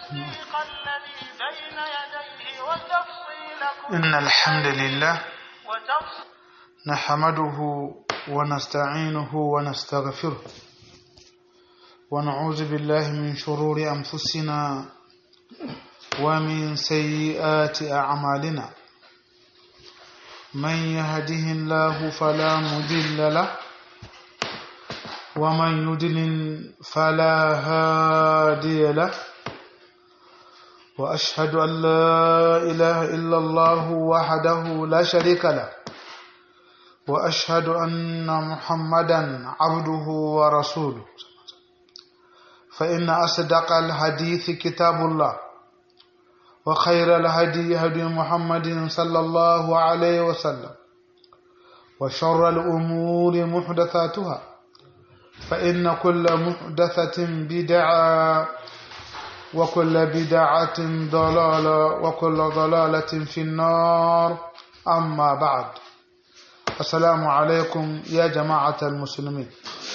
والتصديق الذي بين يديه وتفصيل كل إن الحمد لله وتفصيل نحمده ونستعينه ونستغفره ونعوذ بالله من شرور أنفسنا ومن سيئات أعمالنا من يهده الله فلا مضل له ومن يضلل فلا هادي له وأشهد أن لا إله إلا الله وحده لا شريك له وأشهد أن محمدا عبده ورسوله فإن أصدق الحديث كتاب الله وخير الهدي هدي محمد صلى الله عليه وسلم وشر الأمور محدثاتها فإن كل محدثة بدعة وكل بدعة ضلالة وكل ضلالة في النار أما بعد السلام عليكم يا جماعة المسلمين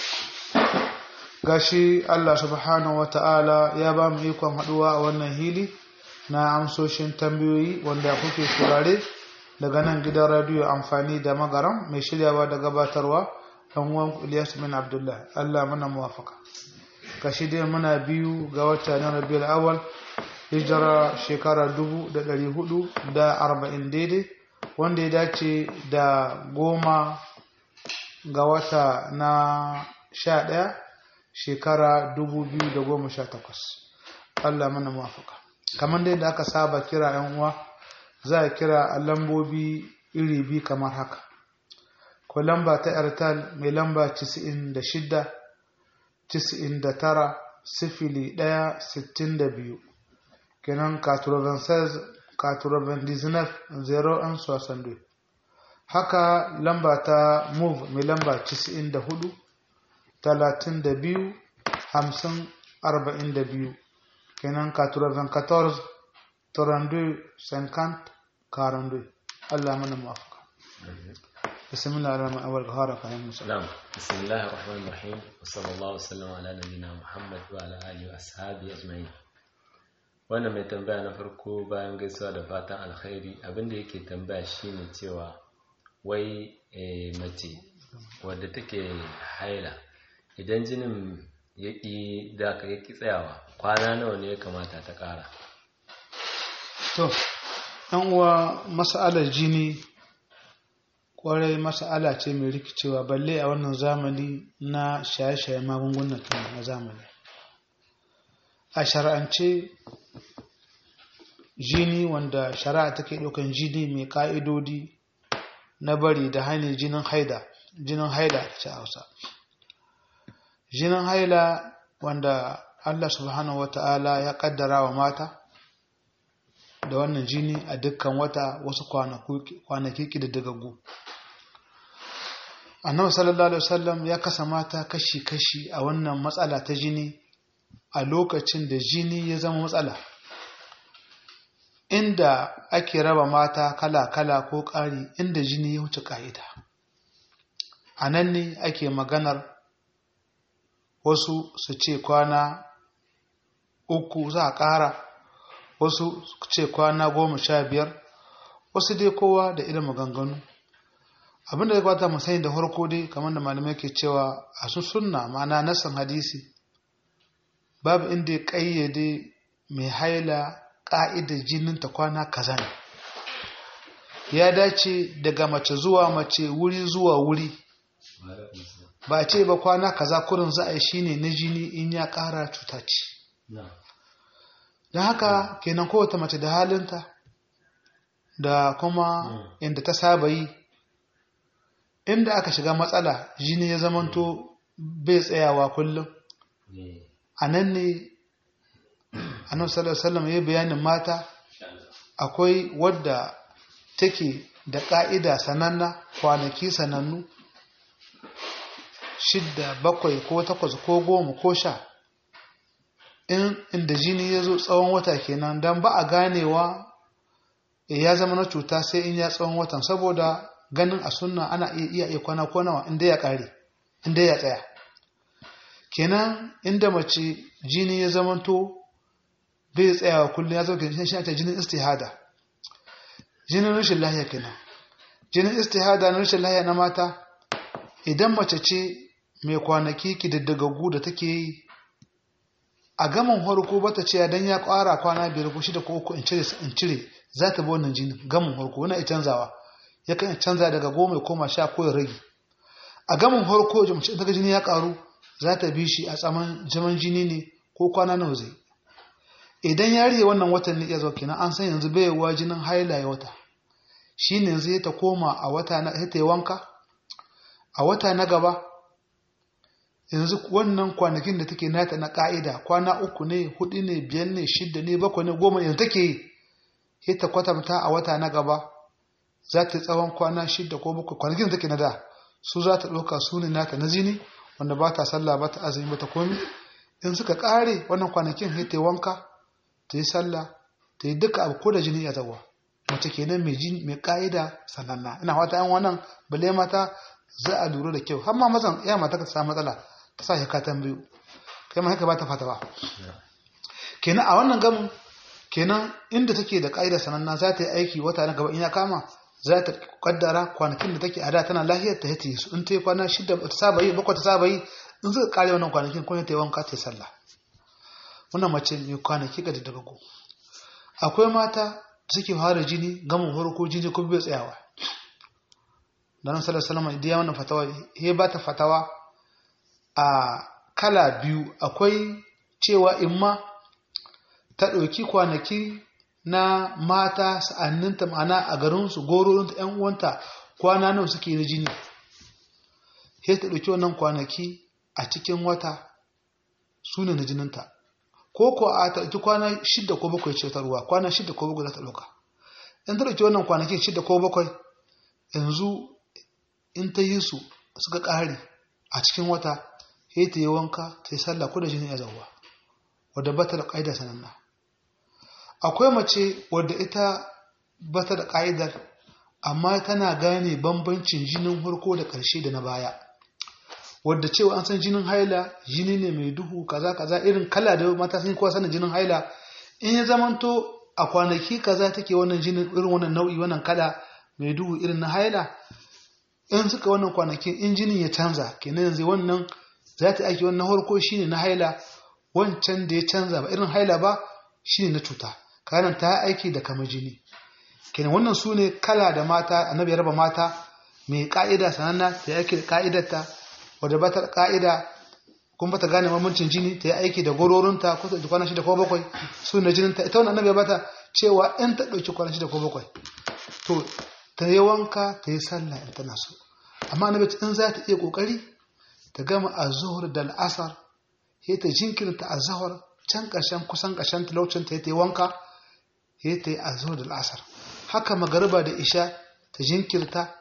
gashi Allah subhanahu wa ta'ala ya ba mu ikon haɗuwa a wannan hili na amsoshin tambayoyi wanda kuke turare daga nan gidan radiyo amfani da magaram mai shiryawa da gabatarwa ɗan uwan Ilyas bin Abdullah Allah mana muwafaka gashi dai muna biyu ga wata na Rabiul Awwal hijira shekara dubu da ɗari hudu da arba'in daidai wanda ya dace da goma ga wata na sha ɗaya shekara 2018 Allah mana mafaka kamar dai da aka saba kira yan uwa za a kira a lambobi iri bi kamar haka ko lamba ta airtel mai lamba 96 99 sifili 1 62 kenan 96 99 0 62 haka lamba ta move mai lamba 94 talatin da biyu hamsin arba'in da biyu kenan katuraven 14 32 50 42 Allah mana mafaka بسم الله الرحمن الرحيم غهارة فهم نعم بسم الله الرحمن الرحيم وصلى الله وسلم على نبينا محمد وعلى آله وأصحابه أجمعين wannan mai tambaya na farko bayan gaisuwa da fatan alkhairi abinda yake tambaya shine cewa wai mace wadda take haila idan jinin ya ƙi daka ya ƙi tsayawa kwana nawa ne ya kamata ta ƙara to ɗan uwa mas'alar jini ƙwarai mas'ala ce mai rikicewa balle a wannan zamani na shaye-shaye magungunan na zamani a shara'ance jini wanda shari'a take ɗaukan jini mai ƙa'idodi na bari da hanyar jinin haida jinin haida ce hausa jinin haila wanda Allah subhanahu wa ta'ala ya kaddara wa mata da wannan jini a dukkan wata wasu kwanaki ƙididdigaggu. annabi sallallahu alaihi wasallam ya kasa mata kashi-kashi a wannan matsala ta jini a lokacin da jini ya zama matsala inda ake raba mata kala-kala ko ƙari inda jini ya wuce ƙa'ida a nan ne ake maganar wasu su ce kwana uku za a ƙara wasu su ce kwana goma sha biyar wasu dai kowa da irin maganganu abinda ya kwata musani da farko dai kamar da malamai ke cewa a su sunna ma'ana nasan hadisi babu inda ya ƙayyade mai haila ƙa'idar jininta kwana kaza ne ya dace daga mace zuwa mace wuri zuwa wuri ba ce ba kwana kaza kurin za a yi shine na jini in ya ƙara cuta ce don haka kenan kowace mace da halinta da kuma inda ta saba yi inda aka shiga matsala jini ya zamanto bai tsayawa kullum a nan ne annabi sallallahu alaihi ya bayanin mata akwai wadda take da ƙa'ida sananna kwanaki sanannu shidda bakwai ko takwas ko goma ko sha in inda jini ya zo tsawon wata kenan don ba a ganewa ya zama na cuta sai in ya tsawon watan saboda ganin a sunna ana iya iya kwana ko nawa inda ya kare inda ya tsaya kenan inda mace jini ya zamanto bai tsayawa kullum ya zo ga shi ta jinin istihada jinin rashin lahiya kenan jinin istihada na rashin lahiya na mata idan mace ce mai kwanaki kididdagaggu da take yi a gaman harko bata ce dan ya kwara kwana biyar ko shida ko uku in cire in cire za ta bi wannan jinin gaman harko wani ya canzawa ya kan canza daga goma ya koma sha ko ya rage a gaman harko mace daga jini ya karu za ta bi shi a tsaman jaman jini ne ko kwana nawa zai idan ya rike wannan watan ne ya zo kenan an san yanzu bai wa jinin haila ya wata shine yanzu ta koma a wata na ta yi wanka a wata na gaba yanzu wannan kwanakin da take nata na ka'ida kwana uku ne hudu ne biyar ne shidda ne bakwai ne goma yanzu take yi sai ta kwatanta a wata na gaba za ta yi tsawon kwana shidda ko bakwai kwanakin da take na da su za ta ɗauka su ne nata na zini wanda ba ta sallah ba ta azumi ba ta komi in suka ƙare wannan kwanakin sai ta yi wanka ta yi sallah ta yi duka abu ko da jini ya zawa mace kenan mai jini mai ka'ida sananna ina fata yan wannan bale mata za a lura da kyau har ma mazan ya mata ka samu matsala ta sa ka tambayo kai ma haka ba ta fata ba kenan a wannan gamin kenan inda take da ka'ida sananna za ta yi aiki wata na gaba in ya kama za ta kaddara kwanakin da take a da tana lahiyar ta hati su in ta yi kwana shida ta saba yi bakwai ta saba yi in suka kare wannan kwanakin kuma ta yi wanka ta yi sallah wannan mace mai kwanaki ga daga go akwai mata suke fara jini gamin farko jini kuma bai tsayawa da nan sallar salama idan ya wannan fatawa ya ba ta fatawa a kala biyu akwai cewa imma ta ɗauki kwanaki na mata sa'anninta ma'ana a garinsu gororinta ‘yan uwanta kwana nawa suke na jini sai ta ɗauki wannan kwanaki a cikin wata su ne na jininta ko ko a ta ɗauki kwana shidda ko bakwai ce ta ruwa kwana shidda ko bakwai za ta ɗauka in ta ɗauki wannan kwanakin shidda ko bakwai yanzu in ta yi su suka ƙare a cikin wata sai ta yi wanka ta yi sallah ko da jini ya zauwa wadda ba ta da ƙa'ida sananna akwai mace wadda ita ba ta da ƙa'idar amma tana gane bambancin jinin farko da ƙarshe da na baya wadda cewa an san jinin haila jini ne mai duhu kaza kaza irin kala da mata sun kowa sanin jinin haila in ya zamanto a kwanaki kaza take wannan jinin irin wannan nau'i wannan kala mai duhu irin na haila in suka wannan kwanakin in jinin ya canza kenan yanzu wannan za ta aiki wannan harko shine na haila wancan da ya canza ba irin haila ba shine na cuta kanan ta aiki da kama jini kenan wannan su ne kala da mata annabi ya raba mata mai ka'ida sananna ta yi aiki da ka'idarta wadda ba ta ka'ida kuma ba ta gane mamancin jini ta yi aiki da gororinta ko ta kwana shida ko bakwai su na jininta ita wannan annabi ya bata cewa in ta ɗauki kwana shida ko bakwai to ta yi wanka ta yi sallah in tana so amma annabi in za ta iya kokari ta gama azhur da al'asar sai ta jinkirta azhur can ƙarshen kusan ƙarshen talaucin ta yi wanka sai ta yi azhur da al'asar haka magariba da isha ta jinkirta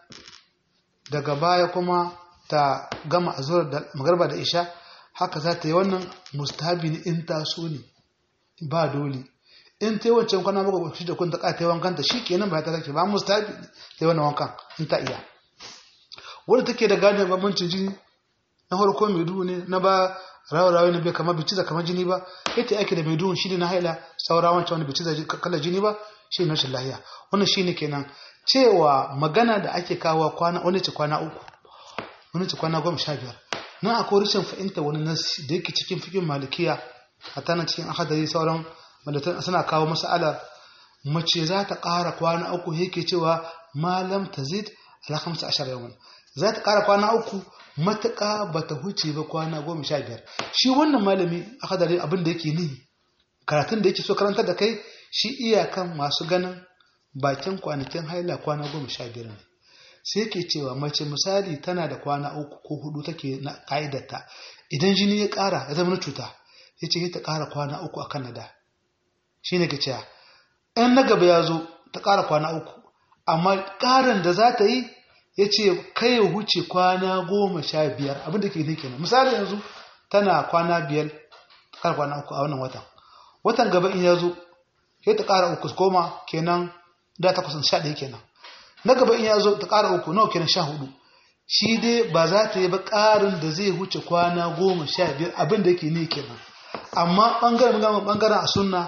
daga baya kuma ta gama azhur da magariba da isha haka za ta yi wannan mustahabi ne in ta so ne ba dole in ta yi wancan kwana maka shi da kun ta ka ta yi wankan ta shikenan ba ta kake ba mustahabi ta yi wannan wankan in ta iya wanda take da gane bambancin jini na farko mai duhu ne na ba rawa-rawa na bai kama biciza kamar jini ba ita ake da mai duhun shi ne na haila saura wancan wani biciza kala jini ba shi ne rashin lahiya wannan shi ne kenan cewa magana da ake kawo kwana wani ce kwana uku wani ce kwana goma sha biyar nan akwai rashin fahimta wani nasi da yake cikin fikin malikiya a tana cikin akadari sauran malatan suna kawo mas'alar mace za ta ƙara kwana uku yake cewa malam tazid ala khamsa ashar yawan za ta ƙara kwana uku matuƙa ba ta huce ba kwana goma sha biyar shi wannan malami a hadari abin da yake ni karatun da yake so karantar da kai shi iyakan masu ganin bakin kwanakin haila kwana goma sha biyar ne sai ke cewa mace misali tana da kwana uku ko hudu take na ka'idarta idan jini ya ƙara ya zama na cuta ya ce ta ƙara kwana uku a kan nada shi ne ke cewa ɗan na gaba ya zo ta ƙara kwana uku amma ƙarin da za ta yi ya ce kai ya huce kwana goma sha biyar abinda ke ne kenan misali yanzu tana kwana biyar ƙara kwana uku a wannan watan watan gaba in ya zo sai ta ƙara uku koma kenan da ta kusan sha ɗaya kenan na gaba in ya zo ta ƙara uku nawa kenan sha hudu shi dai ba za ta yi ba ƙarin da zai huce kwana goma sha biyar abin da yake ne kenan amma ɓangaren ɓangaren a sunna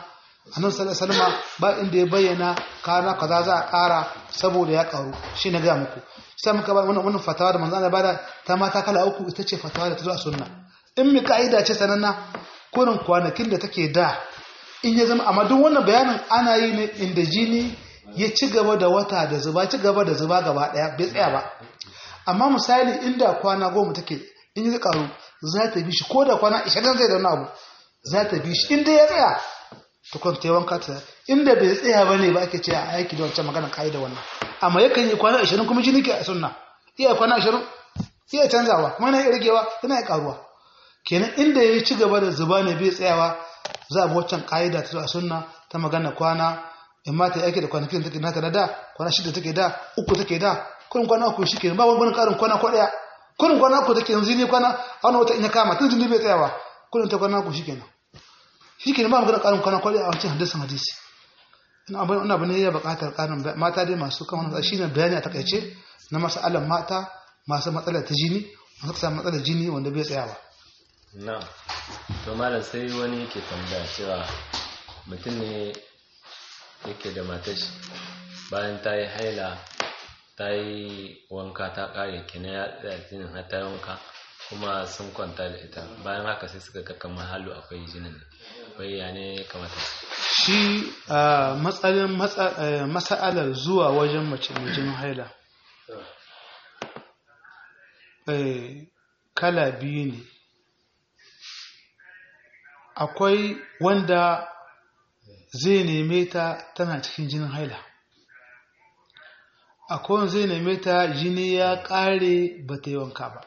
annabi sallallahu alaihi wasallam ba inda ya bayyana kana kaza za a ƙara saboda ya ƙaru shi na ga muku sai muka ba wannan wannan fatawa da manzo Allah bada ta mata kala uku ita ce fatawa da ta zo a sunna in mi ka'ida ce sananna kurin kwanakin da take da in ya zama amma duk wannan bayanin ana yi ne inda jini ya ci gaba da wata da zuba ci gaba da zuba gaba daya bai tsaya ba amma misali inda kwana goma take in ya karu za ta bi shi ko da kwana 20 zai da wani abu za ta bi shi inda ya tsaya to kun ta wanka ta inda bai tsaya ba ne ba ake ce a aiki da wancan magana ka'ida wannan amma yakan yi kwana 20 kuma jini ke a sunna iya kwana 20 iya canzawa kuma yana iya ragewa yana iya karuwa kenan inda ya ci gaba da zuba ne bai tsayawa za a bi waccan ka'ida ta a sunna ta magana kwana in ma ta yi aiki da kwanakin da take nata na da kwana shida take da uku take da kurin kwana uku shi kenan ba wani karin kwana ko daya kurin kwana uku take yanzu ne kwana a wani wata in ya kama tun jini bai tsayawa kurin ta kwana uku shi kenan shi kenan ba magana karin kwana ko daya a wancan hadisin hadisi ina abin wani abu ne ya buƙatar karin mata dai masu kan wani shi ne bayani a takaice na masalan mata masu matsalar ta jini masu samun matsalar jini wanda bai tsayawa na to malam sai wani yake tambaya cewa mutum ne yake da matashi bayan ta yi haila ta yi wanka ta kare kina ya tsaya jinin har ta yi wanka kuma sun kwanta da ita bayan haka sai suka ga kamar halu akwai jinin bai ya ne kamata shi a matsalin masa'alar zuwa wajen mace mai jinin haila kala biyu ne akwai wanda zai neme ta tana cikin jinin haila akwai wanda zai neme ta jini ya kare ba ta yi wanka ba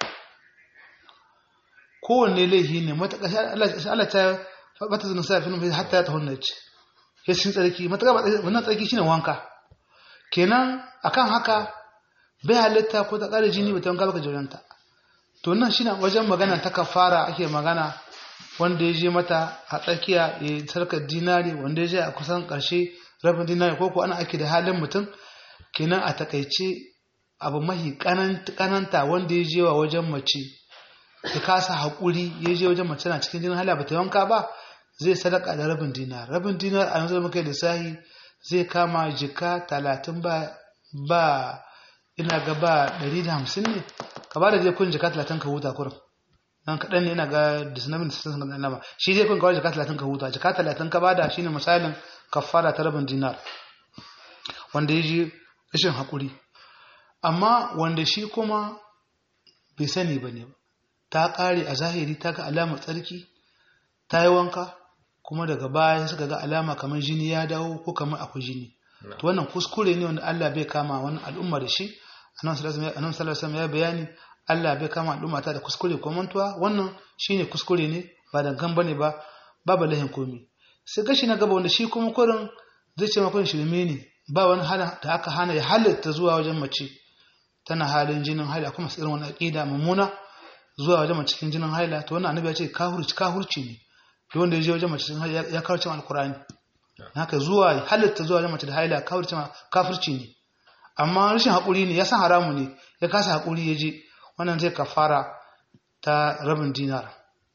kowanne laihi ne mataƙa Allah ta bata zana sa filin hatta ta hunna ce ya cikin tsarki mataƙa wannan tsarki shine wanka kenan akan haka bai halitta ko ta kare jini ba ta wanka ba ka jiranta to nan shine wajen magana ta kafara ake magana wanda ya je mata a tsakiya ya sarkar dinari wanda ya je a kusan ƙarshe rabin dinari ko ko ana ake da halin mutum kenan a takaice abu mahi kananta wanda ya je wa wajen mace ya kasa haƙuri ya je wajen mace na cikin jinin hala ba ta yanka ba zai sadaka da rabin dinar rabin dinar a yanzu muka lissahi zai kama jika talatin ba ba ina ga ba ɗari da hamsin ne ka ba da zai kun jika talatin ka huta kurin nan kaɗan ne ina ga disnamin da sun gana nama shi dai kun kawai jika talatin ka huta jika talatin ka bada shine misalin kafara ta rabin dinar wanda ya ji rashin haƙuri amma wanda shi kuma bai sani ba ne ta ƙare a zahiri ta ga alamar tsarki ta yi wanka kuma daga baya suka ga alama kamar jini ya dawo ko kamar akwai jini to wannan kuskure ne wanda Allah bai kama wani al'umma da shi annabi sallallahu alaihi wasallam ya bayani Allah bai kama al'umma ta da kuskure ko mantuwa wannan shine kuskure ne ba dangan bane ba babu lahin komi sai gashi na gaba wanda shi kuma kurin zai ce makon shirme ne ba wani hana da aka hana ya halatta zuwa wajen mace tana halin jinin haila kuma irin wani aqida mummuna zuwa wajen mace cikin jinin haila to wannan annabi ya ce kahurci kahurci ne to wanda ya je wajen mace cikin haila ya kawarce alqur'ani haka zuwa halatta zuwa wajen mace da haila kafirci kafirci ne amma rashin haƙuri ne ya san haramu ne ya kasa haƙuri ya je wannan zai kafara ta rabin dinar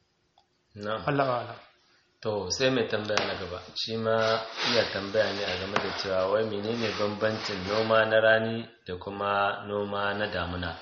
Allah wa'ala to sai mai tambaya na gaba shi ma iya tambaya ne a game da cewa wai menene bambancin noma na rani da kuma noma na damuna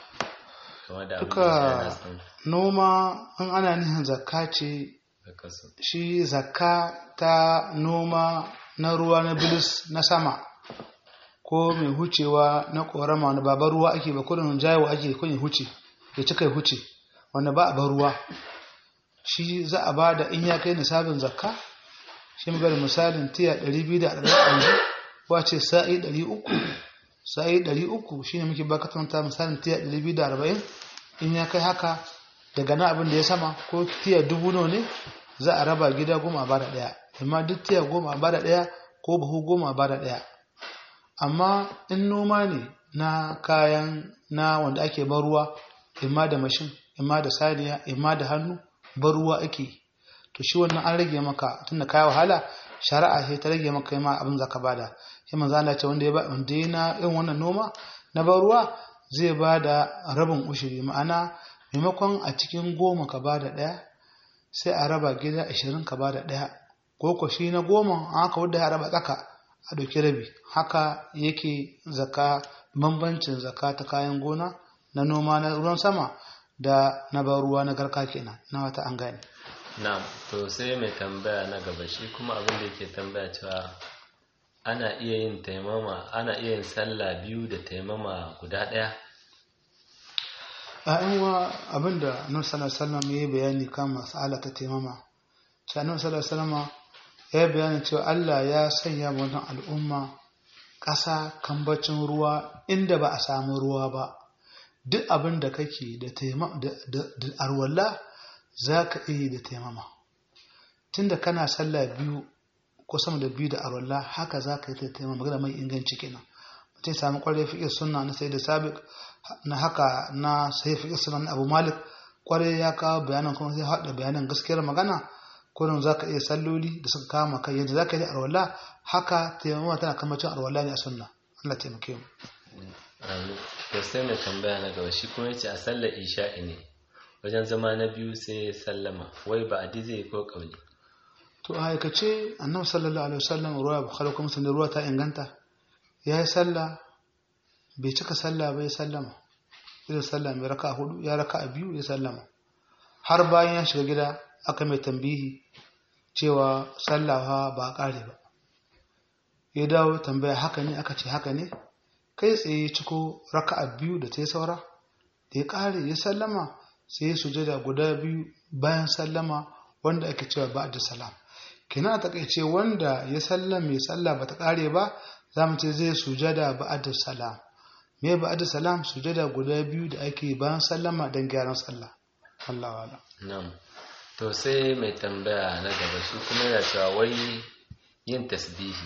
duka noma in ana nihin zakka ce shi zakka ta noma na ruwa na bilis na sama ko mai hucewa na korama wani ba ruwa ake ba kudin jawo ake kun huce ya cika ya huce wanda ba a bar ruwa shi za a ba da in ya kai nisabin zakka shi mai misalin tiya 240 wace sa'i 300 sa'i 300 shi ne muke bakatanta misalin tiya 240 in ya kai haka daga na abin da ya sama ko tiya dubu ne za a raba gida goma ba da ɗaya amma duk tiya goma ba da ɗaya ko buhu goma ba da ɗaya amma in noma ne na kayan na wanda ake bar ruwa imma da mashin imma da saniya imma da hannu bar ruwa ake to shi wannan an rage maka tunda kai wahala shari'a sai ta rage maka ma abin zaka bada sai manzo Allah ce wanda ya ba wanda yana yin wannan noma na bar ruwa zai bada rabin ushiri ma'ana maimakon a cikin goma ka bada daya sai a raba gida 20 ka bada daya ko ko shi na goma an aka wadda ya raba tsaka a ɗauki rabi haka yake zaka bambancin zaka ta kayan gona na noma na ruwan sama da na ban ruwa na garka kenan na wata an gane na'am to sai mai tambaya na gaba shi kuma abin da yake tambaya cewa ana iya yin taimama ana iya yin sallah biyu da taimama guda ɗaya a yan wa abinda annabi sallallahu alaihi wasallam ya yi bayani kan mas'ala ta taimama sai annabi sallallahu alaihi wasallam ya yi bayani cewa Allah ya sanya wa wannan al'umma ƙasa kambacin ruwa inda ba a samu ruwa ba duk abin da kake da taimama da arwalla za ka iya da taimama tunda kana sallah biyu ko sama da biyu da arwalla haka za ka yi ta taimama magana mai inganci kenan mutum samu kwarai fiƙe sunna na sai da sabiq na haka na sai fiƙe sunna na abu malik kwarai ya kawo bayanan kuma sai haɗa bayanan gaskiyar magana kurin za ka iya salloli da suka kama kai yadda za ka yi arwalla haka taimama tana kamacin arwalla ne a sunna Allah taimake mu to sai mai tambaya na gaba shi kuma yace a sallar isha'i ne wajen zama na biyu sai sallama wai ba adi zai ko kauli to a aikace annabi sallallahu alaihi wasallam ruwa bukhari kuma sun ruwa ta inganta ya yi sallah bai cika sallah bai sallama irin sallah mai raka hudu ya raka a biyu ya sallama har bayan ya shiga gida aka mai tambihi cewa sallawa ba a kare ba ya dawo tambaya haka ne aka ce haka ne kai tsaye ciko raka a biyu da ta yi saura da ya kare ya sallama sai ya sujada guda biyu bayan sallama wanda ake cewa ba da salam kina a takaice wanda ya sallam mai sallah bata kare ba za mu ce zai sujada ba'ad salam me ba'ad salam sujada guda biyu da ake bayan sallama don gyaran sallah Allah wala na'am to sai mai tambaya na gaba shi kuma yana cewa wai yin tasbihi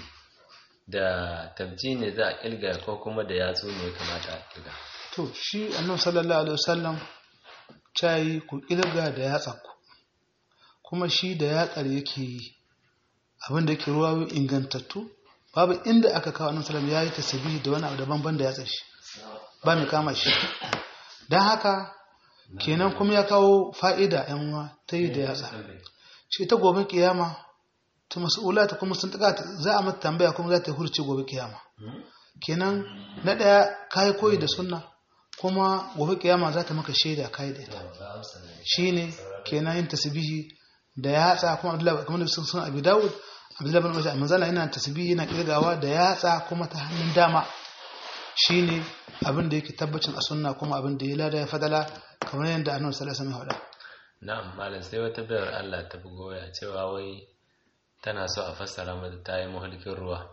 da tabji ne za a kilga ko kuma da yatsu ne kamata a kilga to shi annabi sallallahu alaihi wasallam cayi ku kilga da yatsa ku kuma shi da yatsar yake yi abin da yake ruwa ingantattu babu inda aka kawo annabi sallallahu ya yi tasbihi da wani abu daban ban da yatsar shi ba mai kama shi dan haka kenan kuma ya kawo fa'ida yan uwa ta yi da yatsa shi ta gobe kiyama ta mas'ula ta kuma sun taka za a mata tambaya kuma za ta hurce gobe kiyama kenan na daya kai koyi da sunna kuma gobe kiyama za ta maka shaida kai da ita shine kenan yin tasbihi da yatsa kuma Abdullahi kamar da sun sun Abi Dawud Abdullahi bin Mas'ud manzala yana tasbihi yana kirgawa da yatsa kuma ta hannun dama shine abin da yake tabbacin a sunna kuma abin da ya lada ya fadala kamar yadda Annabi sallallahu alaihi wasallam ya faɗa na'am malam sai wata bayar Allah ta bugo ya cewa wai tana so a fassara mata ta yi mahulkin ruwa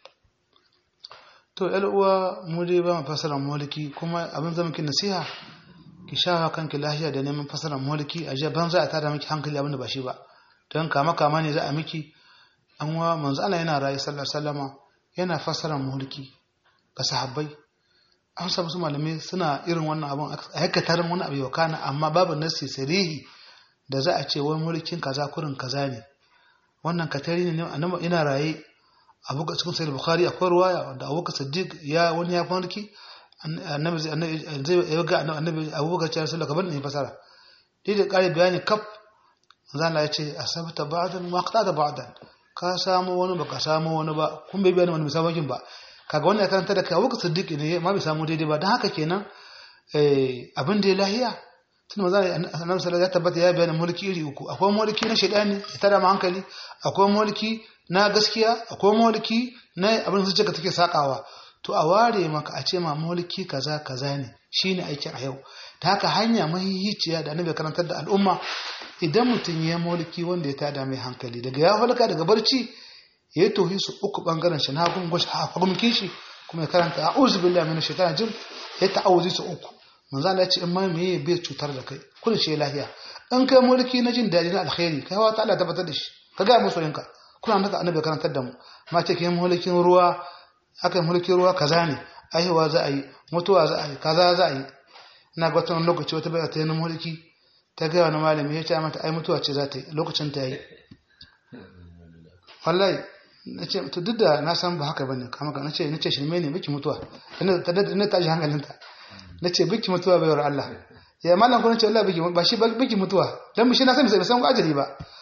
to yar uwa mu dai ba mu fassara mahulki kuma abin zama ki nasiha ki shafa kanki lafiya da neman fassara mahulki a jiya ban za a tada miki hankali abin da ba shi ba don kama kama ne za a miki an wa manzo Allah yana rayu sallallahu alaihi wasallama yana fassara mahulki ga sahabbai an samu su malamai suna irin wannan abin a haikatarin wani abu yau kana amma babu nasi sarihi da za a ce wai mulkin kaza kurin kaza ne wannan katari ne annabi ina raye abu ga cikin sahih bukhari akwai ruwaya wanda abubakar siddiq ya wani ya mulki annabi zai ya ga annabi abubakar ya rasulullah kaban ne fasara dai da kare bayani kaf zan ya ce asabta ba'dan wa qata ba'dan ka samu wani ba ka samu wani ba kun bai bayani wani misabakin ba kaga wannan ya karanta da kai abubakar siddiq ne ma bai samu daidai ba dan haka kenan abin da ya lahiya tun maza annabi sallallahu ya tabbata ya bayyana mulki iri uku akwai mulki na shaidani ya tada mu hankali akwai mulki na gaskiya akwai mulki na abin da ka take sakawa to a ware maka a ce ma mulki kaza kaza ne shine aikin a yau ta haka hanya mahihiciya da annabi karantar da al'umma idan mutum ya mulki wanda ya tada mai hankali daga ya falka daga barci ya yi tohi su uku bangaren shi na hagun gwashi hagun kishi kuma ya karanta a'udhu billahi minash shaitani jin ya ta'awuzi su uku manzo Allah ya ce in ma meye bai cutar da kai kun ce lafiya in kai mulki na jin daɗi na alkhairi kai wa ta'ala tabbatar da shi ka ga musu yanka kuna naka annabi karantar da mu ma ce kai mulkin ruwa akan mulkin ruwa kaza ne aiwa za a yi mutuwa za a yi kaza za a yi ina ga wata lokaci wata bai ta yi mulki ta ga wani malami ya ce mata ai mutuwa ce za ta yi lokacin ta yi wallahi na ce to duk da na san ba haka bane kama ka na ce na ce shirme ne miki mutuwa ina ta ina ta ji hankalinta na ce biki mutuwa baiwar Allah ya mallan ko na ce Allah biki ba shi biki mutuwa dan shi na san bai san ajali ba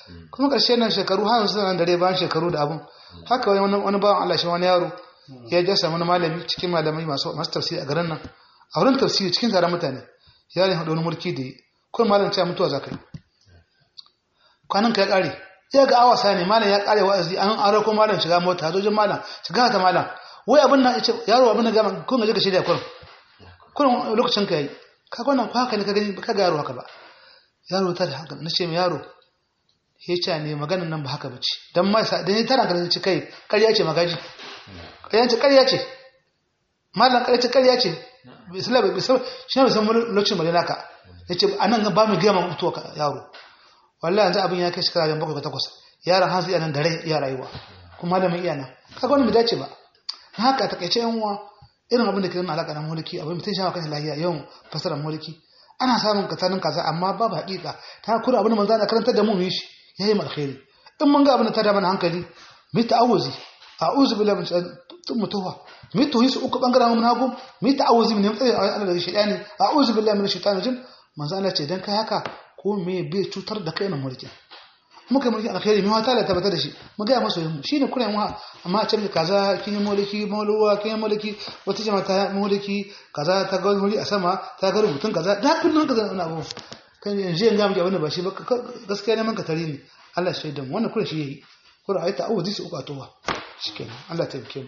kuma ƙarshe nan shekaru har yanzu nan dare bayan shekaru da abun haka wani wani bawan Allah shi wani yaro ya je samu wani malami cikin malamai masu masu tafsiri a garin nan a wurin tafsiri cikin taron mutane yaron haɗa wani mulki da yi kuma malam cewa mutuwa za ka yi kwanan ka ya ƙare ya ga awa sa ne malam ya ƙare wa'azi an an rako malam shiga mota zojin malam shiga ta malam wai abin nan ce yaro abin nan gama kun gaje ka shirya kurin kurin lokacin ka yi ka wannan ko haka ne ka gani ka ga yaro haka ba yaro ta da haka na ce mai yaro ya ce ne maganin nan ba haka ba ce don ma sa dan tana kan ci kai ƙarya ce magaji ƙarya ce ƙarya ce malam ƙarya ce ƙarya ce bisala bai bisala shi ne san lokacin bane naka yace anan ba mu gama mutuwa ka yaro wallahi yanzu abin ya kai shekara jan bakwai takwas yaron hanzu iya nan da rai iya rayuwa kuma malamin iya nan kaga wani bai dace ba haka takaice yan uwa irin abin da ke nuna alaƙa na mulki abin mutum shawa kan lahiya yawan fasarar mulki ana samun katanin kaza amma babu haƙiƙa ta kura abin da manzo na karantar da mu mu yi shi yayi mu alkhairi in mun ga abin da ta da mana hankali mu ta'awuzi a'udhu billahi min tun mutuwa mu tuhi su uku bangaren mun hagu mu ta'awuzi min mutsayi Allah daga shaytani a'udhu billahi min shaitanir rajim manzo Allah ce dan kai haka ko me bai cutar da kai na mulki muka mulki alkhairi mai wata da tabbatar da shi mu ga masu yin shine kuren mu amma a cikin kaza kin yi mulki mauluwa kin yi mulki wata jama'a ta mulki kaza ta ga mulki a sama ta ga rubutun kaza da kullun kaza wannan abu kan yanzu yan ga mu abin ba shi ba gaskiya ne man ka tare ni Allah shi da mu wannan kuren shi yayi kuren ayata awu disi uku atowa shikenan Allah ta yake mu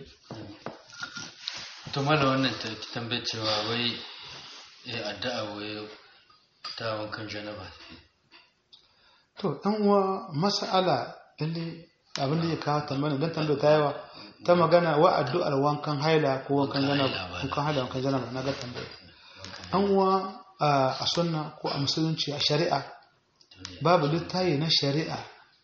to mana wannan ta tambaye cewa wai eh addu'a wai ta wankan janaba to ɗan uwa mas'ala lalle abin da ya kawo tambaya don tambaya ta yawa ta magana wa addu'ar wankan haila ko wankan janaba wankan haila wankan janaba na ga tambaya ɗan uwa a sunna ko a musulunci a shari'a babu littayi na shari'a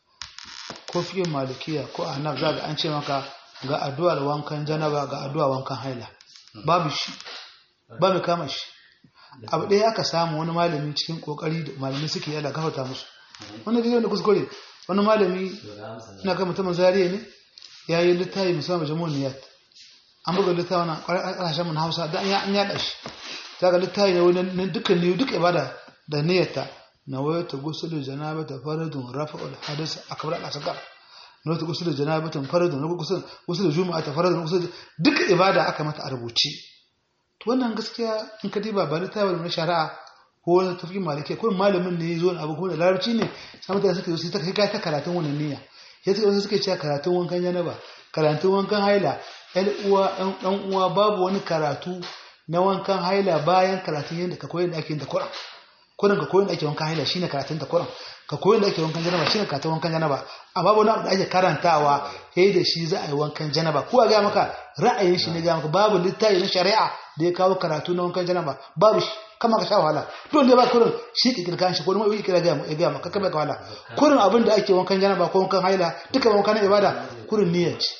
ko fiye malikiya ko a hanaf za ga an ce maka ga addu'ar wankan janaba ga addu'ar wankan haila babu shi ba mai kama shi abu ɗaya aka samu wani malami cikin kokari da malami suke yada gafata musu wani gari wanda kuskure wani malami na kan mutumin zariya ne ya yi littafi musamman jamun niyat an buga littafi na ƙarshen mun hausa da an yaɗa shi ta ga littafi ne wani dukkan niyu duk ibada da niyyata na waya ta gusulu janaba ta faradun rafa'ul hadis akbar al-asghar na wata gusulu janaba ta faradun na gusulu juma'a ta faradun gusulu duk ibada aka mata a rubuce to wannan gaskiya in ka diba ba littafi na shari'a ko wani tafi malike ko malamin ne ya zo abu ko da larabci ne sai mutane suka zo sai ta kai ta karatun wannan niyya ya suka suke cewa karatun wankan janaba karatun wankan haila ɗan uwa ɗan uwa babu wani karatu na wankan haila bayan karatun yadda ka koyi da ake da Qur'an kurin ka koyi da ake wankan haila shine karatun da Qur'an ka koyi da ake wankan janaba shine karatun wankan janaba amma babu wani abu da ake karantawa sai da shi za a yi wankan janaba ko ga maka ra'ayin shi ne ga maka babu littafi na shari'a da ya kawo karatu na wankan janaba babu shi kama ka sha wahala dole ne ba kurin shi ki kirkan shi ko mai kira ga mu ga maka kama ka wahala kurin abin da ake wankan janaba ko wankan haila duka wankan ibada kurin niyya ce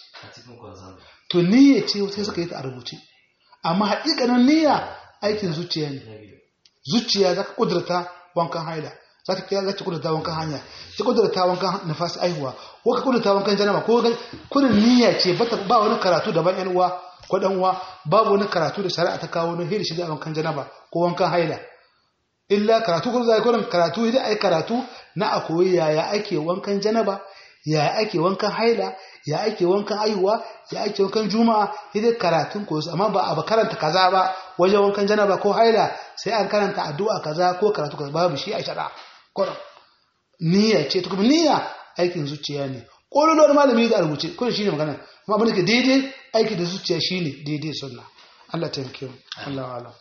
to niyya ce sai suka yi ta a rubuce amma haƙiƙanin niyya aikin zuciya ne zuciya za ka kudurta wankan haila za ka kira za ka kudurta wankan hanya ka kudurta wankan nafas aihuwa ko ka kudurta wankan janaba ko kurin niyya ce ba wani karatu daban yan uwa ko dan uwa babu wani karatu da shari'a ta kawo na hiri shiga wankan janaba ko wankan haila illa karatu ko zai kurin karatu idan ai karatu na a koyi yaya ake wankan janaba yaya ake wankan haila ya ake wankan aihuwa ya ake wankan juma'a idan karatun ko amma ba a karanta kaza ba wajen wankan janaba ko haila sai an karanta addu'a kaza ko karatu kaza babu shi a shari'a kurin niyya ce to kuma niyya aikin zuciya ne kololuwar malami da rubuce kurin shine magana amma abin da ke daidai aiki da zuciya shine daidai sunna Allah ta yanke mu Allah wa'ala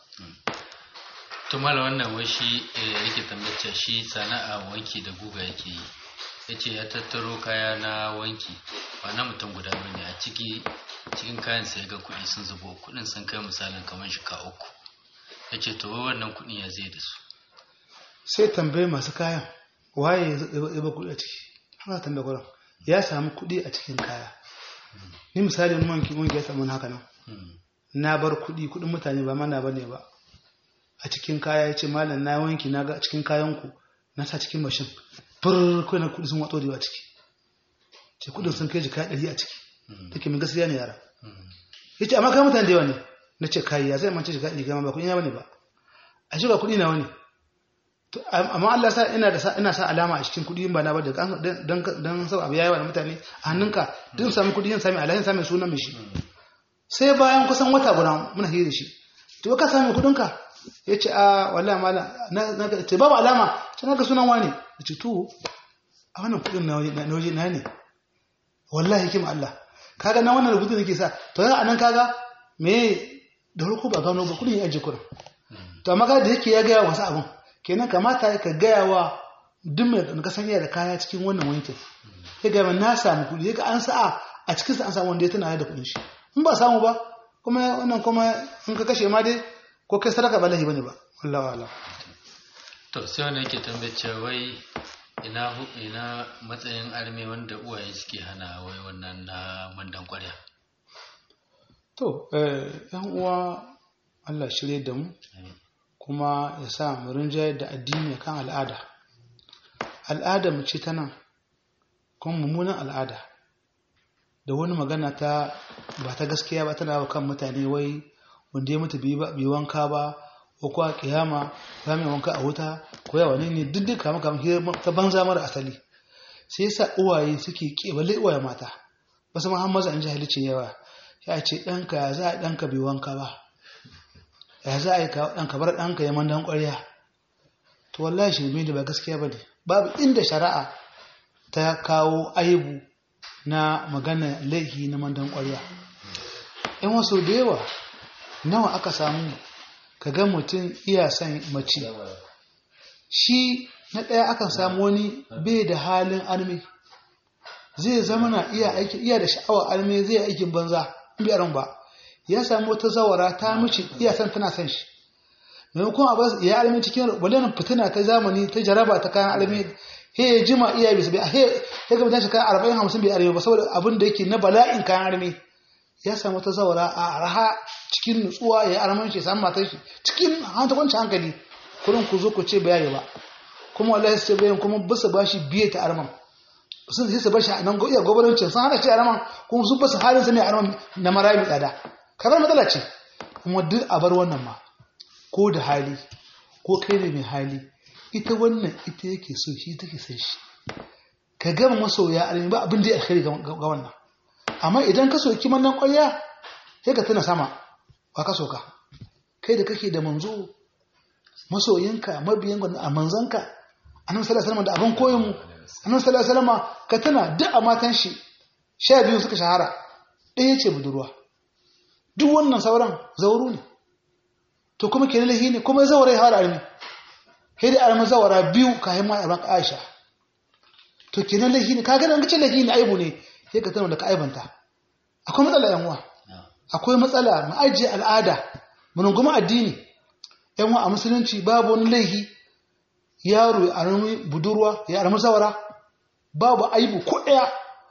to mala wannan wai shi yake tambace shi sana'a wanki da guga yake yi yace ya tattaro kaya na wanki ba na mutum guda bane a ciki cikin kayan sai ga kuɗi sun zubo kuɗin sun kai misalin kamar shika uku yace to wannan kuɗin ya zai da su sai tambaye masu kayan waye ya ba kuɗi a ciki haka tambaye gurin ya samu kuɗi a cikin kaya ni misali mun wanki mun ya samu haka nan na bar kuɗi kuɗin mutane ba mana bane ba a cikin kaya ya ce malam na wanki na ga cikin kayanku na sa cikin mashin fur kai na kuɗi sun watso da ciki ce kuɗin sun kai jika ɗari a ciki take min gaskiya ne yara ya ce amma kai mutane da yawa ne na ce kai ya zai mance jika ɗari gama ba kuɗi na bane ba a shi ba kuɗi na wani To, am- amma Allah sa ina da sa ina sa alama a cikin kuɗi in ba na ba da kan- dan dan dan sau abu yayi wa da mutane a hannunka duk sami kuɗi yin sami alahin sami sunan mai shi sai bayan kusan wata guda muna hira da shi to ka sami kuɗin ka yace a wallahi mala na na ga- ce babu alama ce na ga sunan wani yace to a wannan kuɗin na waje na waje na ne wallahi hikima Allah kaga na wannan rubutu nake sa to yanzu anan kaga me da farko ba gano ba kuɗin ya aje kuɗin to amma ga da yake ya gaya wasu abin kenan kamata ka gaya wa duk mai da kasan iya da kaya cikin wannan wankin ya gaya min na samu kuɗi ya ga an sa'a a cikin sa an samu wanda ya tana da kuɗin shi in ba samu ba kuma wannan kuma in ka kashe ma dai ko kai sadaka ba lahi bane ba wallahi wala to sai wanda yake tambaye cewa wai ina hu- ina matsayin arme wanda uwaye suke hana wai wannan na mandan kwarya to eh yan uwa Allah shirye da mu kuma ya sa mu rinjaye da addini kan al'ada al'ada mu ce ta nan kuma mummunan al'ada da wani magana ta ba ta gaskiya ba tana wa kan mutane wai wanda ya mutu bai ba- bai wanka ba ko kuwa kiyama ba mai wanka a wuta ko yawa ne ne duk duka maka ta banza mara asali sai yasa uwaye suke kebale uwaye mata wasu ma har maza an jahilci yawa ya ce ɗanka ya za a ɗanka bai wanka ba ya za a yi ɗanka bar ɗanka ya mandan ƙwarya to wallahi shirme da ba gaskiya ba ne babu inda shari'a ta kawo aibu na magana laifi na mandan ƙwarya in wasu da yawa nawa aka samu ka ga mutum iya son mace shi na ɗaya akan samu wani bai da halin armi zai zama na iya aiki iya da sha'awar armi zai aikin banza in bai aron ba ya samu wata zawara ta mishi iya san tana son shi maimakon a basu ya armi cikin walanin fitina ta zamani ta jaraba ta kayan armi he ya jima iya bisa bai he ya ga mutane kayan arba'in hamsin bai armi ba saboda abin da yake na bala'in kayan armi ya samu wata zawara a araha cikin nutsuwa ya arman shi ya samu matar shi cikin hanta kwanci hankali kurin ku zo ku ce bayani ba kuma wallahi sai bayan kuma bisa bashi biye ta arman sun sai su bashi a nan iya gwamnatin sun hana shi arman kuma sun basu halin sa ne arman na marayi mai tsada kamar matsala ce kuma duk a bar wannan ma ko da hali ko kai ne mai hali ita wannan ita yake so shi take son shi ka gama masoya armi ba abin da ya alkhairi ga ga wannan amma idan ka soki mannan ƙwarya sai ka tuna sama ba ka soka kai da kake da manzo masoyinka mabiyan gwamnati a manzanka annabi sallallahu alaihi wasallam da abin koyon mu annabi sallallahu alaihi wasallam ka tuna duk a matan shi sha biyu suka shahara ɗaya ce budurwa duk wannan sauran zauru ne to kuma kenan lahi ne kuma zawara ya fara armi sai da armi zawara biyu kayan ma arman Aisha to kenan lahi ne kaga dan kace lahi ne aibu ne sai ka tana da ka aibanta akwai matsala yan uwa akwai matsala mu ajiye al'ada mu rungumi addini yan uwa a musulunci babu wani laihi yaro ya armi budurwa ya armi zawara babu aibu ko daya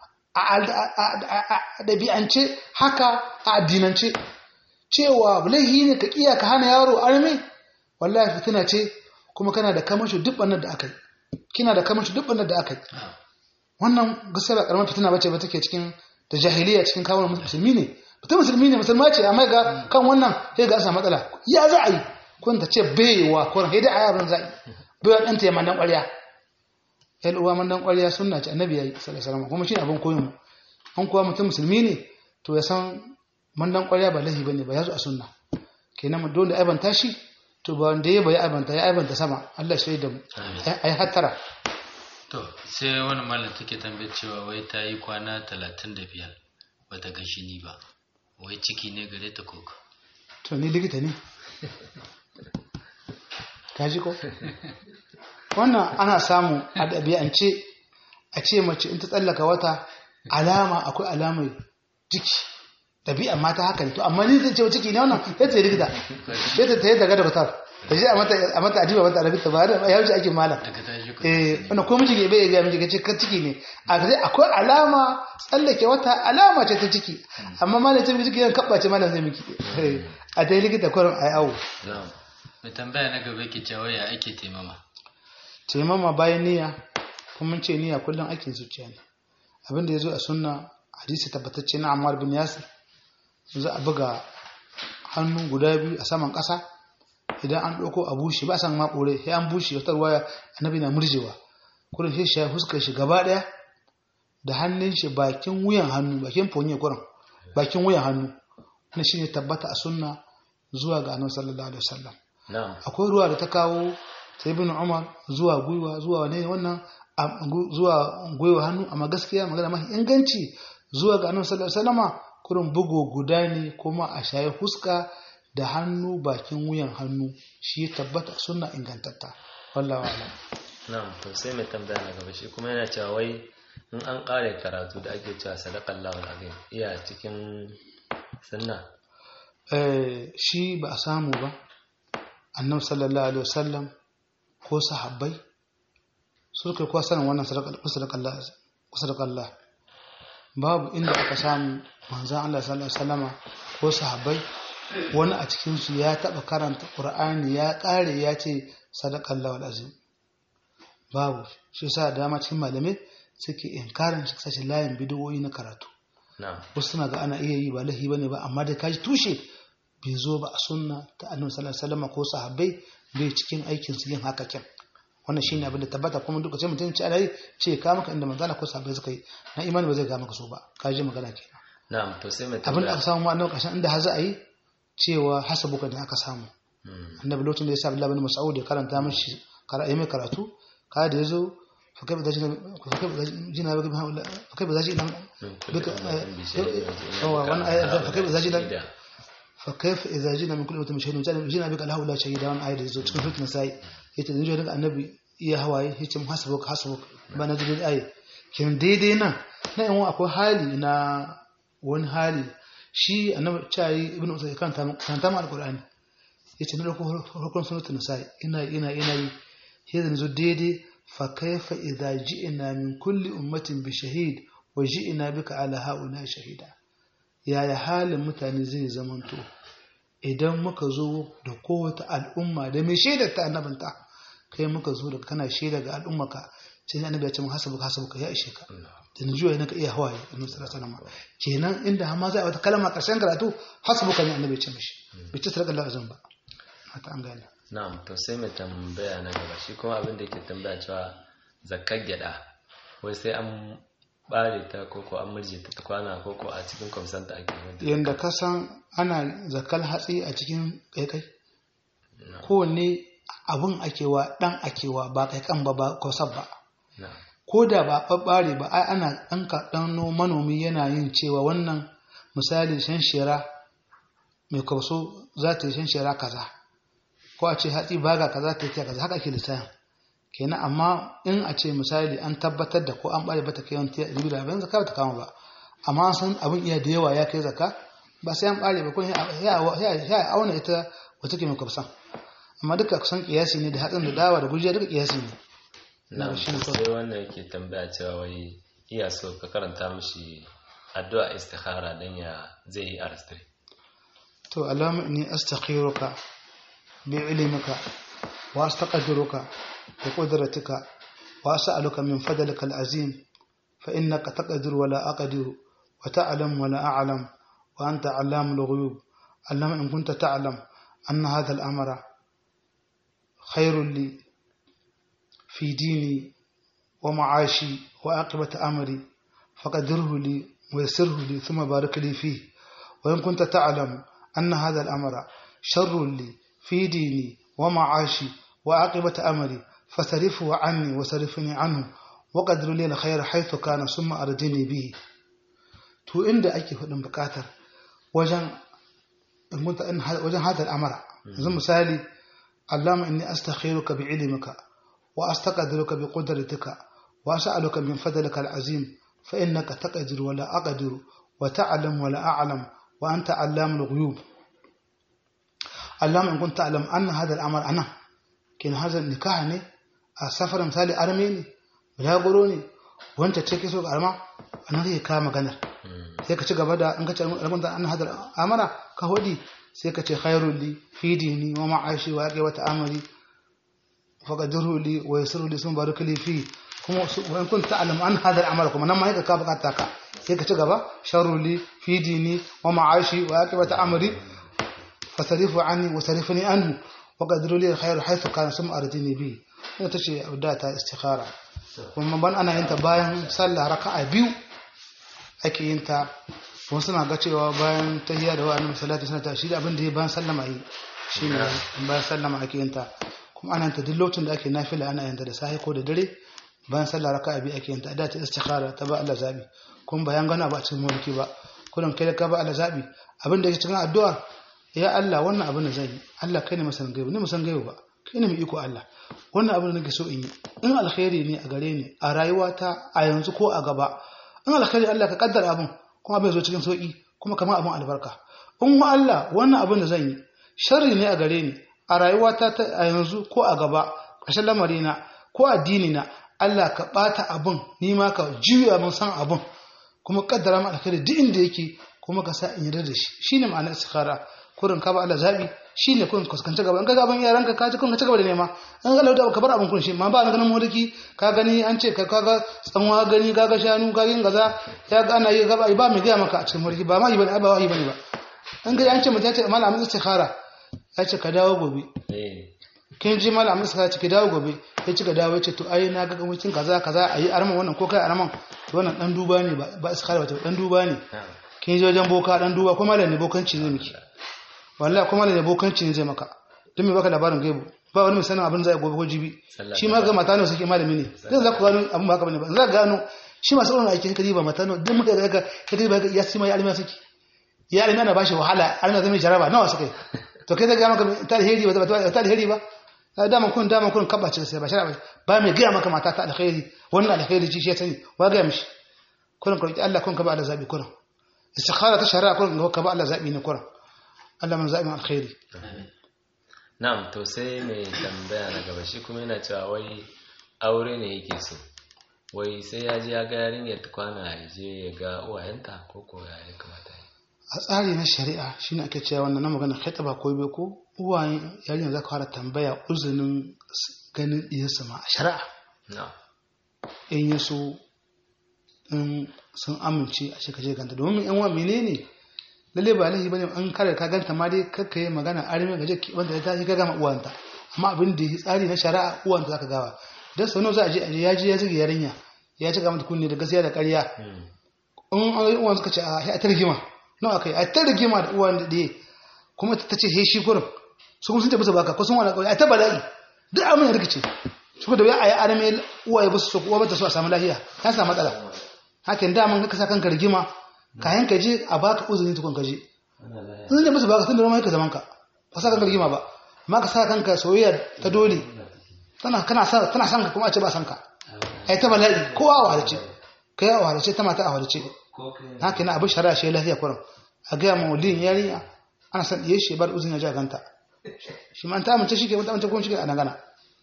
a ɗabi'ance haka a addinance cewa laihi ne ka kiya ka hana yaro armi wallahi fitina ce kuma kana da kamashi duk bannan da aka yi kina da kamashi duk bannan da aka yi wannan gaskiya ba karamar fitina bace ba take cikin da jahiliya cikin kawo musulmi ne mutum musulmi ne musulma ce amma ga kan wannan sai ga asa matsala ya za a yi kun ta ce baiwa ko sai dai ayabin za a yi baiwa ɗanta ya mandan ƙwarya yan uwa mandan ƙwarya sunna ce annabi ya yi sallallahu alaihi wasallam kuma shi abin koyon mu an kuwa mutum musulmi ne to ya san mandan ƙwarya ba lahi bane ba ya zo a sunna kenan mu dole aibanta shi to ba wanda ya bai aibanta ya aibanta sama Allah shi da mu ai hattara to sai wani malam take tambayar cewa wai ta yi kwana talatin da biyar ba ta ga shini ba wai ciki ne gare ta koko to ni likita ne kaji ko wannan ana samu a ɗabi'ance a ce mace in ta tsallaka wata alama akwai alamar jiki ɗabi'a mata haka ne to amma ni zai ce ciki ne wannan ya ce likita ya ta tayi daga da fitar ta je a mata a mata adiba mata arabi ta ba da ya wuce ake malam daga ta shi eh wannan ko miji bai ga miji kace ka ciki ne a kace akwai alama tsallake wata alama ce ta ciki amma malam ce ciki yan kabbace malam zai miki a dai likita kurin ai awo mai tambaya na gaba ke cewa ya ake taimama taimama bayan niyya kuma mun ce niyya kullum aikin zuciya ne abin da ya zo a sunna hadisi tabbatacce na Ammar bin Yasir za a buga hannu guda biyu a saman ƙasa idan an ɗauko a bushe ba san ma ɓore sai an bushe wata ruwaya annabi na murjewa kurin sai shi fuskar shi gaba ɗaya da hannun shi bakin wuyan hannu bakin fonye kurin bakin wuyan hannu wannan shine tabbata a sunna zuwa ga annabi sallallahu alaihi wasallam na'am akwai ruwa da ta kawo sai ibn umar zuwa gwiwa zuwa wane wannan a- gu- zuwa gwiwa hannu amma gaskiya magana mafi inganci zuwa ga annabi sallallahu alaihi wasallama kurin bugu guda ne kuma a shaye huska da hannu bakin wuyan hannu shi ya tabbata sunna ingantatta wallahi wa'lam na'am to sai mai tambaya na gaba shi kuma yana cewa wai in an kare karatu da ake cewa sadaqallahu alazim iya cikin sunna eh shi ba a samu ba annabi sallallahu alaihi wasallam ko sahabbai su kai kuwa sanin wannan sadakallah babu inda aka samu manzan Allah sallallahu alaihi wasallama ko sahabbai wani a cikin su ya taba karanta qur'ani ya kare ya ce sadakallahu alazim babu shi yasa da dama cikin malamai suke inkarin shi sashi layin bidiyoyi na karatu na'am wasu suna ga ana iya yi ba lahi bane ba amma dai kaji tushe bai zo ba a sunna ta annabi sallallahu alaihi wasallam ko sahabbai bai cikin aikin su yin haka kyan wannan shine abin da tabbata kuma duk sai mutum ce alai ce ka maka inda manzala ko sahabbai suka yi na imani ba zai ga maka so ba kaji magana kenan na'am to sai mai abin da tambaya aka samu ma annabi kashin inda har za a yi cewa hasabuka da aka samu Hmm, annabi lokacin da ya sa Abdullah bin Mas'ud ya karanta mishi karatu mai karatu kada da yazo fa kai ba zai fa kai ba zai jina ba fa kai ba zai jina min kulli duka ummatin bi shahidin wa ji'na هو bika وانا ala آية فكيف إذا جينا shahida. فكيف إذا جينا من كل أمة شهيد جينا بك له لا شهيد وانا آية زوج cikin fitin sai yace dan jiya annabi iya hawaye yace mu hasabuk hasabuk ba na jidin ayi kin daidai nan na yan akwai hali na wani hali shi annabi cai ibnu usayd kan ta kan ta alqur'ani yace na dauko hukun sunnatun sai ina ina ina yi sai zan zo daidai fa kaifa idza ji'na min kulli ummatin bi shahid wa ji'na bika ala haula shahida yaya halin mutane zai zamanto idan muka zo da kowace al'umma da mai shaidar ta annabinta kai muka zo da kana shaida ga al'ummaka sai ne annabi ya ce mun hasabuka hasabuka ya ishe ka da ni juya naka iya hawaye annabi sallallahu alaihi wasallam kenan inda har ma za a wata kalma karshen karatu hasabuka ne annabi ya ce mishi bai ce sadaka Allah azan ba hata an gane na'am to sai mai tambaya na gaba shi kuma abin da yake tambaya cewa zakkar gyada wai sai an bare ta koko an murje ta ta kwana koko a cikin kwamsanta ake wadda yanda ka san ana zakal hatsi a cikin kaikai kowanne abun akewa dan akewa ba kaikan ba ba kwasab ba na'am ko da ba ɓaɓɓare ba ai ana ɗan kaɗan manomi yana yin cewa wannan misali shan shera mai kauso za ta yi shan shera kaza ko a ce hatsi baga kaza ta yi kaza haka ake lissafin kenan amma in a ce misali an tabbatar da ko an ɓare bata kai wani ribi da abin zaka ta kama ba amma an san abin iya da yawa ya kai zaka ba sai an ɓare ba ko ya auna ita wata ke mai kwafsan amma duka kusan kiyasi ne da hatsin da dawa da gujiya duka kiyasi ne na'am shi ne kawai. sai wannan yake tambaya cewa wai iya so ka karanta mishi addu'a istikhara dan ya zai yi arastri to alama inni astakhiruka bi ilmika wa astaqdiruka bi qudratika wa as'aluka min fadlika al'azim fa innaka taqdiru wa la aqdiru wa ta'lam wa la a'lam wa anta 'allamul ghuyub allama in kunta ta'lam anna hadha al'amra khairun li fi dini wa ma'ashi wa aqibati amri faqdirhu li wa yassirhu li thumma barik li fihi وإن كنت تعلم أن هذا الأمر شر لي في ديني ومعاشي وعاقبة أمري فصرفه عني وصرفني عنه وقدر لي الخير حيث كان ثم أرجني به to inda ake faɗin buƙatar wajen wajen hadal amara yanzu misali allama inni astakhiruka bi ilmika wa astaqdiruka bi qudratika wa as'aluka min fadlika al'azim fa innaka taqdiru wa la aqdiru wa ta'lam wa la a'lam wa anta 'allamul ghuyub allama in kunta ta'lam anna hadha al'amar ana kin hadha nikah ne a safar misali arme ne bulaguro ne wanda ce ke so arma anan zai kama maganar sai ka ci gaba da in ka ce alkunta an hadar amara ka hodi sai ka ce khairul li fi dini wa ma'ashi wa aqi wa ta'amali fa qadruhu li wa yassiru li sun baraka li fi kuma wa in kunta ta'lam an hadar amara kuma nan ma sai ka bukata ka sai ka ci gaba sharru li fi dini wa ma'ashi wa aqi wa ta'amali fasarifu anni wa sarifni anhu wa qadru li khairu haythu kana sum ardini bi ina tace abda ta istikhara kuma ban ana yin ta bayan sallah raka'a biyu ake yin ta wasu suna ga cewa bayan tahiyya da wa'annan salati suna ta shi da abin da ya bayan sallama yi shine bayan sallama ake yin ta kuma ana yin ta duk lokacin da ake nafila ana yin ta da sahi ko da dare bayan sallah raka'a biyu ake yin ta da ta istikhara ta ba Allah zabi kuma bayan gana ba a cikin mulki ba kullum kai da ka ba Allah zabi abin da yake cikin addu'a ya Allah wannan abin da zan yi Allah kai ne masan gaibu ne masan gaibu ba kai ne mai iko Allah wannan abin da nake so in yi in alkhairi ne a gare ni a rayuwata a yanzu ko a gaba in alkhairi Allah ka kaddara abin kuma bai zo cikin sauki kuma kamar abin albarka in wa Allah wannan abin da zan yi sharri ne a gare ni a rayuwata ta a yanzu ko a gaba ƙarshen lamarina ko addini na Allah ka bata abin ni ma ka juya mun san abin kuma kaddara mu alkhairi duk inda yake kuma ka sa in yarda da shi shine ma'anar istikhara kurin ka ba Allah zabi shine kurin kuskanci gaba in ka gaban yaranka ka ji kun ka ci gaba da nema in ga lauta ka bar abin kun shi ma ba na ganin mulki ka gani an ce ka kaga tsanwa gani kaga shanu ka yin gaza ya ga ana yi gaba ba mai gaya maka a cikin mulki ba ma yi bane ba wahi bane ba in ga an ce mutum ya ce malamin istikhara ya ce ka dawo gobe eh kin ji malamin istikhara ce ka dawo gobe ya ci ka dawo ya ce to ai na ga mutum kaza kaza ayi arman wannan ko kai arman to wannan dan duba ne ba ba istikhara ba dan duba ne na'am kin je wajen boka dan duba kuma da ne bokanci ne miki wallahi kuma da ne bokanci ne zai maka don me baka labarin gaibu ba wani mai sanin abin zai gobe ko jibi Sallah shi ma ga mata ne suke malami ne zai za ku gano abin ba haka bane ba za ka gano shi masu irin aiki kadi ba mata ne duk muka ga ka kadi ba ya sima ya alima suke ya alima na bashi wahala alima zai mai jaraba nawa suke to kai zai ga maka ta alheri ba ta alheri ba da dama kun dama kun kabace sai ba shara ba mai gaya maka mata ta alheri wannan alheri ci shi ya sani wa ga mishi kurin ka roki Allah kun ka ba Allah zabi kurin istikhara ta shari'a kurin ka ba Allah zabi ne kurin Allah man zabi alkhairi na'am to sai mai tambaya na gaba shi kuma yana cewa wai aure ne yake so wai sai ya je ya ga yarinyar ta kwana ya je ya ga uwayenta ko ko ya ya kamata yi a tsari na shari'a shine ake cewa wannan na magana khitaba ko bai ko uwayen yarinya za ka fara tambaya uzunin ganin diyarsa ma a shari'a na'am in ya so in sun amince a shi kaje ganta domin yan wa menene lalle ba laifi bane an kare ka ganta ma dai kakka yi magana arme gaje wanda ta yi gaga ma uwanta amma abin da ya tsari na shari'a uwanta zaka gawa dan sano za a je a je ya je ya zige yarinya ya ci ga mata kunne da gaskiya da ƙarya Hmm. in an yi uwan suka ce a a ta rigima nawa kai a ta rigima da uwan da ɗaya kuma ta ce he shi kurin su kuma sun tafi su baka ko sun wani ƙauye a ta bala'i duk abin ya rikice su kuma da wuya a yi arame uwaye ba su so uwa ba ta so a samu lafiya ta samu matsala hakan daman ka sa kanka rigima kayan ka je a baka uzuri tukun ka je sun tafi su baka sun da roma ka zaman ka ba sa kanka rigima ba amma ka sa kanka soyayya ta dole tana kana sa tana san ka kuma a ce ba san ka ai ta bala'i kowa a wadace kai a wadace ta mata a wadace haka na abin shari'a shi lafiya kurin a gaya ma waliyin yarinya ana san iya shi bar uzun ya ji a ganta shi ma an ta amince shi ke wata amince kuma shi ke a dangana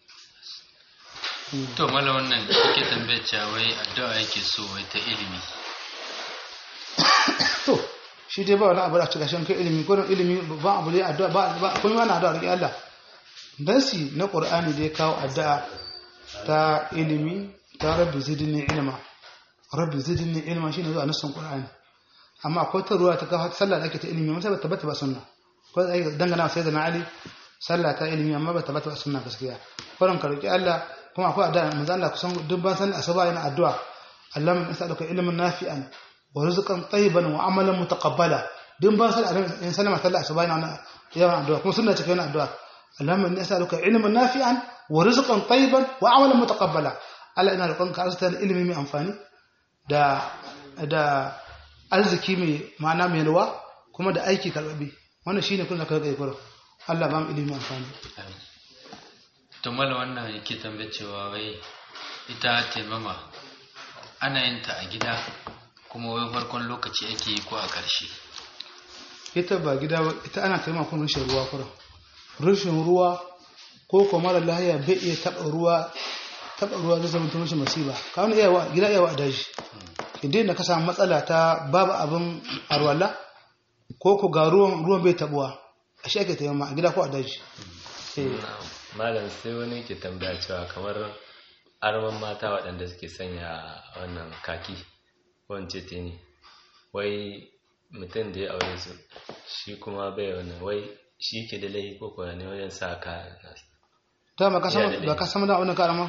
to mala wannan yake tambayar cewa wai addu'a yake so wai ta ilimi to shi dai ba wani abu da cika shan kai ilimi ko ilimi ba abu ne addu'a ba ba kun wani addu'a rike Allah dansi na qur'ani da ya kawo addu'a ta ilimi ta rabbi zidni ilma rabbi zidni ilma shine zuwa nasan qur'ani amma akwai ta ruwa ta kawo sallah da ake ta ilimi amma sai ba tabbata ba sunna ko ai dangana sai da na ali sallah ta ilimi amma ba tabbata ba sunna gaskiya kuran ka roki Allah kuma akwai addu'a manzo Allah kusan duk ban san asuba yana addu'a Allahumma nas'aluka ilman nafi'an wa rizqan tayyiban wa amalan mutaqabbala duk ban san in sallama sallah asuba yana yawan addu'a kuma sunna take yana addu'a Allahumma inni as'aluka ilman nafi'an wa rizqan tayyiban wa amalan mutaqabbala Allah ina roƙonka arzuta ilimi mai amfani da da arziki mai ma'ana mai ruwa kuma da aiki karbabe wannan shine kun zaka ga ikoro Allah ba mu ilimi amfani Amin. to mala wannan yake tambayar cewa wai ita taimama ana yin ta a gida kuma wai farkon lokaci ake yi ko a ƙarshe ita ba gida ba ita ana taimaka kun rushin ruwa kuma rushin ruwa ko ko mara lahiya bai iya taba ruwa taba ruwa zai zama tun masiba ka wani iyawa gida iyawa a daji idan da ka samu matsala ta babu abin arwala ko ko ga ruwan ruwan bai tabuwa a shi ake taimama a gida ko a daji eh Na'am. malam sai wani ke tambaya cewa kamar arman mata waɗanda suke sanya wannan kaki wance te ne wai mutum da ya aure su shi kuma bai wannan wai shi ke da laifi ko kuwa ne wajen sa kayan nasu ta ba ka Iya da san ba ka san da wannan karama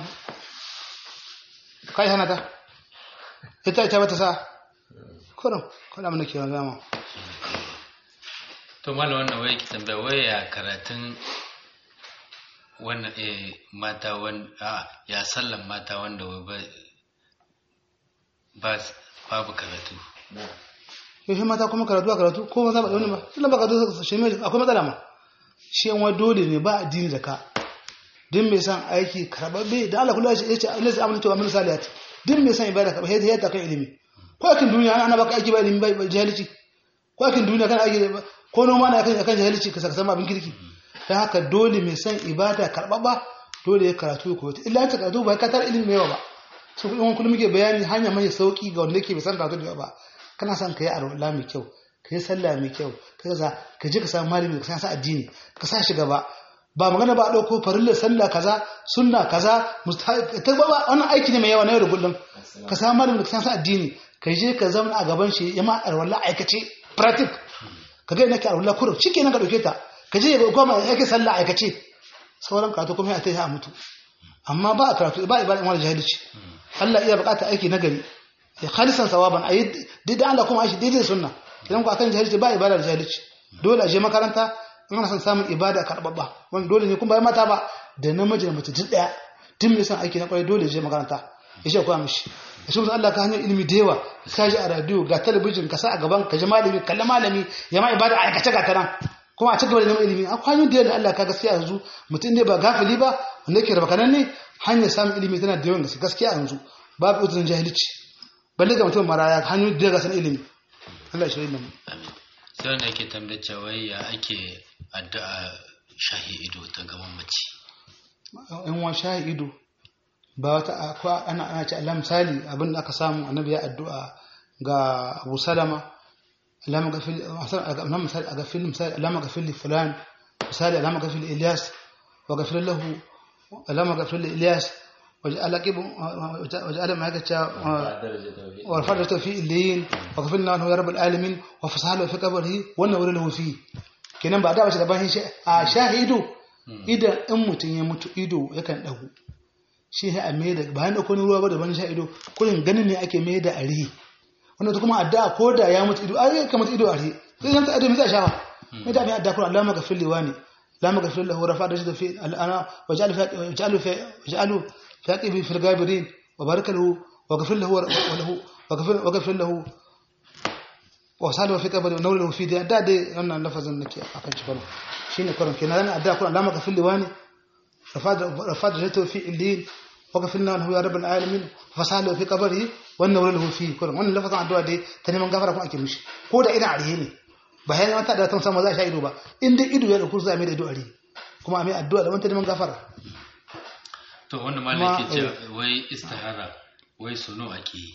kai hana ta ita ita bata sa kurum kada mun ke gama to malam wannan wai ki tambaya wai ya karatun wannan eh mata wanda a ya sallan mata wanda wai ba ba babu karatu yaushe mata kuma karatu a karatu ko maza ba da wani ba tunda ba karatu shi mai akwai matsala ma shi yan wani dole ne ba addini da ka din mai san aiki karababbe da Allah kullu ya ce Allah zai amince wa min salihati din mai san ibada ka sai ta kan ilimi ko akin duniya ana baka aiki ba ilimi ba ba jahilci ko akin duniya kana aiki ba- ko noma na akan akan jahilci ka saka sama abin kirki dan haka dole mai san ibada karbabba dole ya karatu ko illa ta karatu ba ka tar ilimi mai yawa ba su kuma kullum muke bayani hanya mai sauki ga wanda yake bai san karatu da yawa ba kana son ka yi arwala mai kyau ka yi sallah mai kyau ka kaza ka je ka samu malami ka sa addini ka sa shi gaba ba magana ba a ɗauko farillar sallah kaza sunna kaza musta- ta ba wannan aiki ne mai yawa na yau da kullum ka samu malami ka sa addini ka je ka zama a gaban shi ya ma arwala aikace pratik ka ga nake arwala kurum shikenan ka dauke ta ka je ga koma yake sallah aikace sauran karatu kuma ya ta yi a mutu amma ba a karatu ba a ibada wani jahilci Allah iya bukata aiki na gari ya khalisan sawaban ayi daidai Allah kuma aishi daidai da sunna idan ku akan jahilci ba ibada da jahilci dole a je makaranta in ana son samun ibada karbabba wani dole ne kuma bai mata ba da namiji da mace duk daya tun mai son aiki na kwarai dole ya je makaranta ya ce koya mishi ya shi Allah ka hanyar ilimi da yawa ka ji a radio ga talabijin ka sa a gaban ka ji malami kalli malami ya ma ibada a aikace ga ta nan kuma a ci gaba da neman ilimi akwai hanyoyin da yawa da Allah ka gaskiya yanzu mutum ne ba gafili ba wanda yake raba kanan ne hanyar samun ilimi tana da yawan gaske gaskiya yanzu babu uzurin jahilci balle ga mutum maraya hanyoyin da ya gasa na ilimi Allah ya shirya da mu amin sai wanda yake tambayar cewa wai ya ake addu'a shahi ido ta gaban mace in wa shahi ido ba wata akwai ana ana ce Allah misali abin da aka samu annabi ya addu'a ga Abu Salama Allah magafil Allah misali a gafil misali Allah magafil li fulan misali Allah magafil Ilyas wa gafil lahu Allah magafil Ilyas waj'al aqib waj'al ma haka ورفعت في اللين وغفرنا له يا رب العالمين وفصحى في قبره ونور له فيه kenan ba da bace da bayan shi a shahidu idan in mutum ya mutu ido yakan dagu shi ya a mai da bayan da kone ruwa ba da ban shahidu kullun ganin ne ake mai da arihi wannan kuma addu'a ko da ya mutu ido ai kamar ido arihi sai san ta ido mai za shawa mai da mai addu'a kullun Allah magafir liwani la magafir lahu rafa da shi fi al'ana waj'al fi waj'alu fi waj'alu fi aqibi fil gabirin wa baraka lahu وغفر له وله وغفر وغفر له وصاله في قبر ونور له في دي da dai wannan lafazin nake akan shi baro shine kuran kenan ran adda kuran lama gafil liwani rafad rafad jatu fi illin وغفرنا له يا رب العالمين فصاله في قبره ونور له في kuran wannan lafazin addu'a dai ta neman gafara kuma ake mishi ko da ina arihe ne ba yana mata da tun sama za a sha ido ba in dai ido ya dauko za a mai da ido arihe kuma a mai addu'a da wanta neman gafara to wanda malam Ma- yake cewa wai istihara wai suno ake yi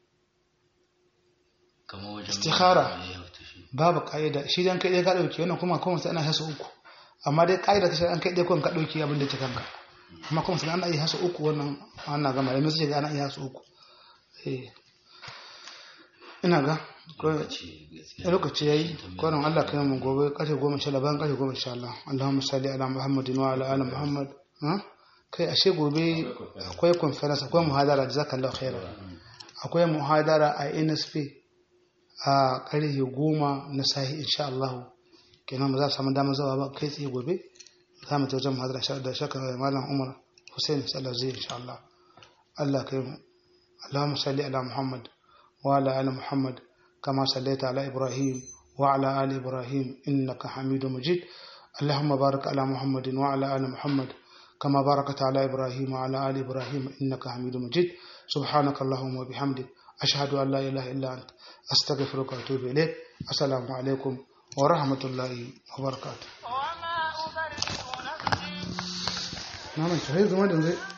kamar wajen Istikhara. Eh, wato shi. babu ka'ida shi dan kai dai ka dauke wannan kuma kuma sai ana hasu uku amma dai ka'ida ta shi an kai dai kun ka dauke abin da ke kanka amma kuma sai ana yi hasu uku wannan ana ga malamai su ce ana yi hasu uku eh ina ga ko Lokaci gaskiya. lokaci yayi kwanan Allah kai mu gobe kashe goma sha laban kashe goma sha Allah Allahumma salli ala Muhammadin wa ala ali Muhammad ha kai ashe gobe akwai conference akwai muhadara jazakallahu khairan akwai muhadara a NSP a ƙarfe goma na sahi insha Allah kenan ba za su samu damar zawa ba kai tsaye gobe za mu ta wajen muhadara sha- da shakar malam Umar Hussein sallar zai insha Allah Allah kai mu Allahumma salli ala Muhammad wa ala ali Muhammad kama sallaita ala Ibrahim wa ala ali Ibrahim innaka Hamidum Majid اللهم بارك على محمد وعلى آل محمد كما باركت على إبراهيم وعلى آل إبراهيم إنك حميد مجيد سبحانك اللهم وبحمدك أشهد أن لا إله إلا أنت أستغفرك وأتوب إليك السلام عليكم ورحمة الله وبركاته وما أبرئ نفسي نعم شهيد زمان